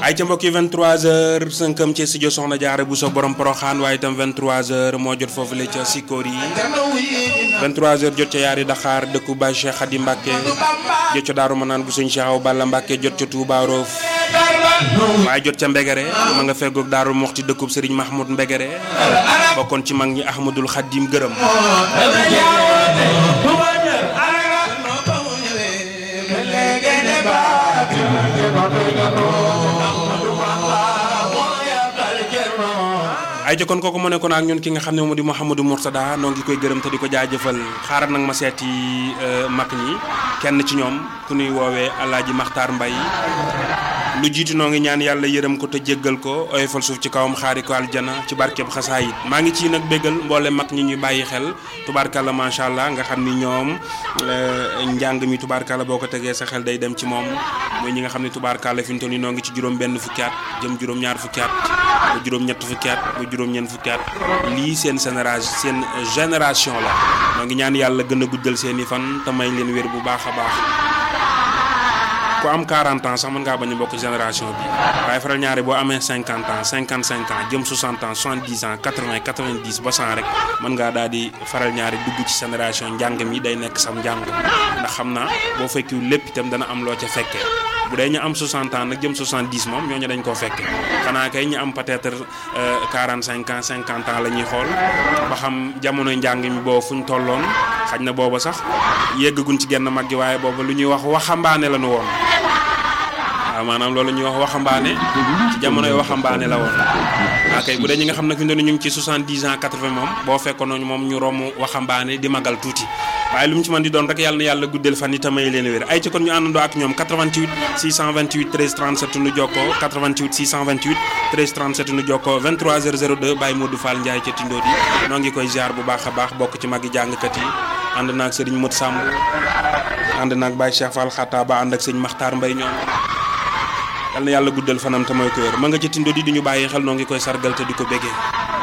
ay ca mbokk yi 23h sënkam ci studio Soxna Jaara bu so borom poroxaan waaye itam 23h moo jot foofu la ca Sikkoor yi 23h jot ca yaari Dakar dëkku Baye Cheikh Khady Mbacke jot ca Daaru Manaan bu sëñ Cheikh Awa Balla Mbacke jot ca Touba Roof waaye jot ca Mbegere ma nga feggoog Daaru Moxti dëkkub Serigne Mahmoud Mbegere bokkoon ci mag ñi Ahmadul Khadim gërëm. ay ca kon kooku mu nekkoon ak ñun ki nga xam ne moom di Mouhamadou Mourtada noo ngi koy gërëm te di ko jaajëfal xaaral nag ma seeti mag ñi kenn ci ñoom ku ñuy woowee Alaaji Maxtaar Mbay lu jiitu noo ngi ñaan yàlla yërëm ko te jéggal ko oyofal suuf ci kawam xaari ko aljana ci barkeb xasaayit maa ngi ci nag béggal mboole mag ñi ñuy bàyyi xel tubaarkàlla macha allah nga xam ni ñoom njàng mi tubaarkàlla boo ko tegee sa xel day dem ci moom mooy ñi nga xam ne tubaarkàlla fi mu toll nii noo ngi ci juróom benn fukki at jëm juróom ñaar fukki at ba juróom ñett fukki at ba juróom ñeent fukki at lii seen génération seen génération la noo ngi ñaan yàlla gën a guddal seen i fan te may leen wér bu baax a baax ku am 40 ans sax mën ngaa bañ a bokk génération bi waaye faral ñaari boo amee 50 ans 55 ans jëm 60 ans 70 ans 80 90 ba 100 rek mën ngaa daal di faral ñaari dugg ci génération njàng mi day nekk sam njàng ndax xam naa boo fekkiwul lépp itam dana am loo ca fekkee bu dee ñu am 60 ans nag jëm 70 moom ñooñu dañ koo fekke xanaa kay ñu am peut-être 45 ans 50 ans la ñuy xool ba xam jamono njàng mi boobu fu ñu tolloon xaj na booba sax yeggaguñ ci genn mag gi waaye booba lu ñuy wax waxambaane la ñu woon. waaw maanaam loolu ñuy wax waxambaane ci jamonoy waxambaane la woon waa kay bu dee ñi nga xam ne fi mu ñu ngi ci 70 ans 80 moom boo fekkoon moom ñu romb waxambaane di magal tuuti waaye lu mu ci mën di doon rek yàlla na yàlla guddeel fan yi tamay leen wér ay ci kon ñu àndandoo ak ñoom 88 628 13 37 nu jokkoo 88 628 13 37 nu jokkoo 23h02 Baye Modou Fall Ndiaye ca Tindoo di noo ngi koy ziar bu baax a baax bokk ci magi jàngkat yi ànd naag Serigne Modou Samb ànd naag Baye Cheikh Fall Xatta ba ànd ak sëñ Makhtar Mbaye ñoom yal na yàlla guddal fanam te mooy ko wér ma nga ca Tindoo di duñu bàyyi xel noo ngi koy sargal te di ko béggee